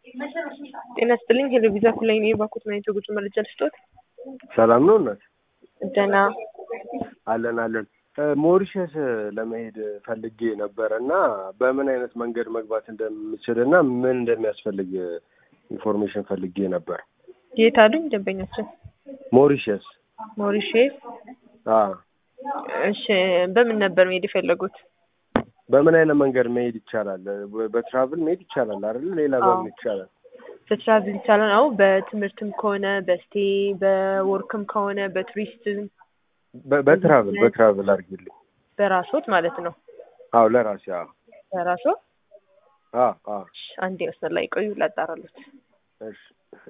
ጤና ይስጥልኝ ሄሎ ቪዛ ኩላይ ነኝ ባኮት ማየት የጉዞ መረጃ ልስጦት ሰላም ነው እናት? ደህና አለን አለን። ሞሪሸስ ለመሄድ ፈልጌ ነበረ እና በምን አይነት መንገድ መግባት እንደምችል እና ምን እንደሚያስፈልግ ኢንፎርሜሽን ፈልጌ ነበር። የት አሉኝ ደንበኛችን? ሞሪሸስ ሞሪሼስ አዎ። እሺ በምን ነበር መሄድ የፈለጉት? በምን አይነት መንገድ መሄድ ይቻላል? በትራቭል መሄድ ይቻላል አይደል? ሌላ በምን ይቻላል? በትራቭል ይቻላል። አዎ በትምህርትም ከሆነ በስቴ በወርክም ከሆነ በቱሪስትም በ- በትራቭል በትራቭል አድርጊልኝ። በራሶት ማለት ነው። አዎ ለራሴ አዎ በራሶ አዎ አዎ እሺ፣ አንዴ መስመር ላይ ቆዩ ላጣራሉት። እሺ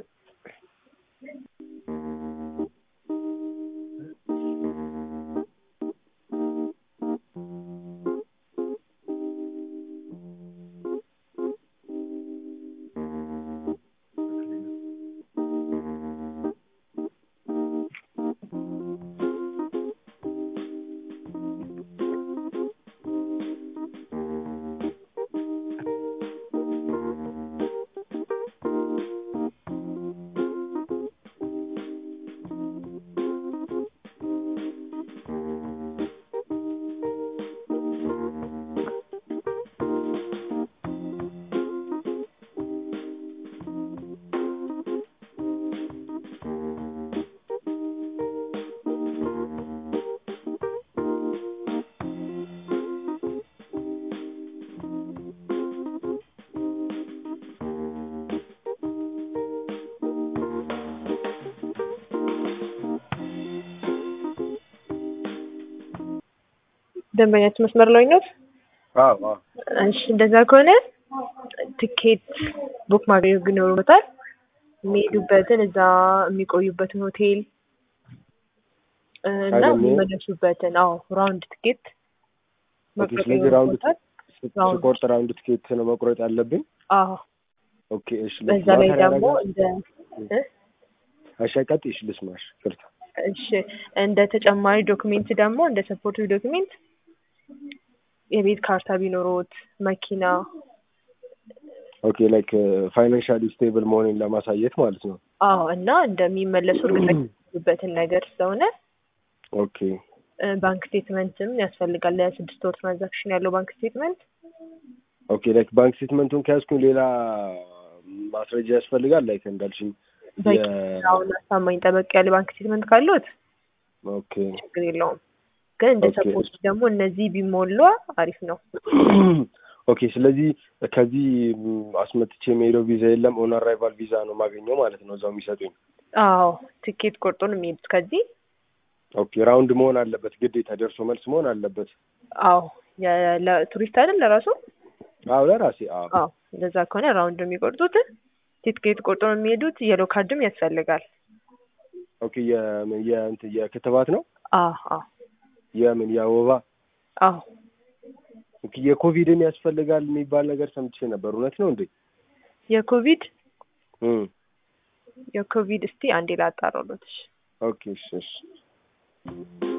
ደንበኛችን መስመር ላይ ነው። አዎ አዎ እሺ እንደዛ ከሆነ ትኬት ቡክ ማድረግ ይኖርበታል። የሚሄዱበትን እዛ የሚቆዩበትን ሆቴል እ እና አይደለም። የሚመለሱበትን አዎ ራውንድ ትኬት ኦኬ። መቁረጥ ስለዚህ ራውንድ ይኖርበታል። ስ- ራውንድ። ስቆርጥ ራውንድ ትኬት ነው መቁረጥ ያለብኝ? አዎ ኦኬ እሺ። በዛ ላይ ደግሞ እንደ እ አሻቃጥሽ ልስማሽ ይቅርታ። እሺ እንደ ተጨማሪ ዶክሜንት ደግሞ እንደ ሰፖርቲቭ ዶክሜንት የቤት ካርታ ቢኖሮት መኪና ኦኬ ላይክ ፋይናንሻሊ ስቴብል መሆኔን ለማሳየት ማለት ነው። አዎ እና እንደሚመለሱ እርግጠኛ የሚሆኑበትን ነገር ስለሆነ ኦኬ እ ባንክ ስቴትመንትም ያስፈልጋል። ለስድስት ወር ትራንዛክሽን ያለው ባንክ ስቴትመንት ኦኬ ላይክ ባንክ ስቴትመንቱን ከያዝኩኝ ሌላ ማስረጃ ያስፈልጋል? ላይክ እንዳልሽኝ በቂ የ- አሁን አሳማኝ ጠበቅ ያለ ባንክ ስቴትመንት ካሉት ኦኬ ችግር የለውም። ግን እንደ ኦኬ። ሰፖርት ደግሞ እነዚህ ቢሞሉ አሪፍ ነው። ኦኬ ስለዚህ ከዚህ ም, አስመጥቼ የምሄደው ቪዛ የለም ኦን አራይቫል ቪዛ ነው የማገኘው ማለት ነው እዛው የሚሰጡኝ። አዎ ትኬት ቆርጦ ነው የሚሄዱት ከዚህ ኦኬ ራውንድ መሆን አለበት ግዴታ ደርሶ መልስ መሆን አለበት። አዎ የ- ለቱሪስት አይደል ለራሱ አዎ ለራሴ አዎ አዎ እንደዛ ከሆነ ራውንድ ነው የሚቆርጡት። ትኬት ቆርጦ ነው የሚሄዱት። የሎ ካርድም ያስፈልጋል። ኦኬ የምን የእንትን የክትባት ነው አዎ አዎ የምን የወባ አዎ ኦኬ የኮቪድም ያስፈልጋል የሚባል ነገር ሰምቼ ነበር እውነት ነው እንዴ? የኮቪድ እም የኮቪድ እስቲ አንዴ ላጣራሎት። ኦኬ እሺ እሺ